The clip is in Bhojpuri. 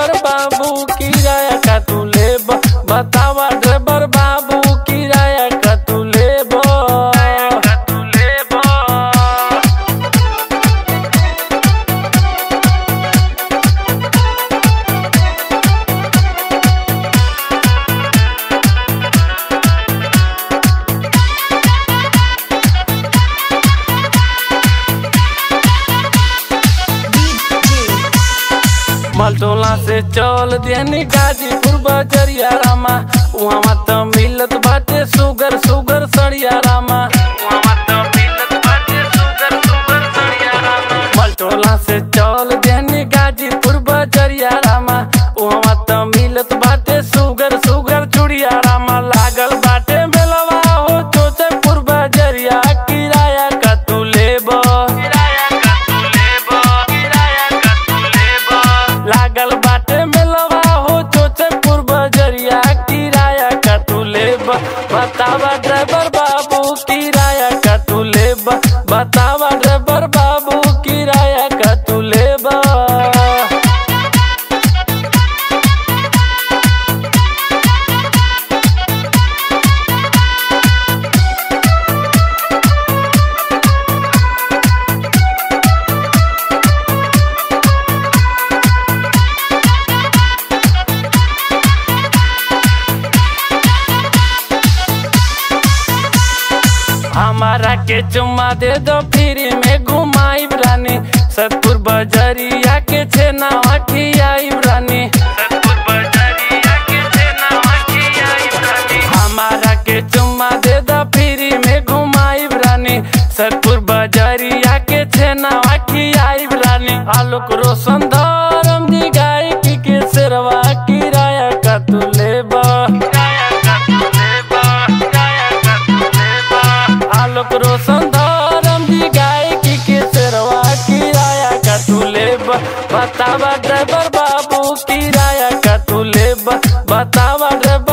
ड्राइवर बाबू किराया का तू लेब बतावा ड्राइवर बाबू किराया का तू लेब का तू लेब मलटोला से चल देनी गाजीपुर बजरिया रामा वहाँ त मिलत बाटे सुगर सुगर सड़िया रामा वहाँ त मिलत बाटे सुगर सुगर सड़िया रामा मलटोला से चल देनी गाजीपुर बजरिया रामा वहाँ त मिलत बाटे सुगर सुगर चुड़िया रामा लागल बाटे बेलवा हो चोचपुर बजरिया किराया का तू लेबो किराया का तू लेबो किराया का तू लेबो लागल बाटे मेलवा हो चोचपुर बजरिया किराया का तू लेब बतावा ड्राइवर बाबू किराया का तू लेब बतावा ड्राइवर बाबू किराया का तू लेब हमारा के चुम्मा दे दो फ्री में घुमाई रानी सतपुर बजरिया के छेना खियाई रानी सतपुर बजरिया के छेना खियाई रानी हमारा के चुम्मा दे दो फ्री में घुमाई रानी सतपुर बजरिया के छेना खियाई रानी आलोक रोशन धरम दी गायकी के सेरवा किराया का तू लेबा किराया का तू लेबा किराया का तू लेबा आलोक रोशन धरम दी गायकी के सेरवा किराया का तू लेब बतावा ड्राइवर बाबू किराया का तू लेब बतावा ड्राइवर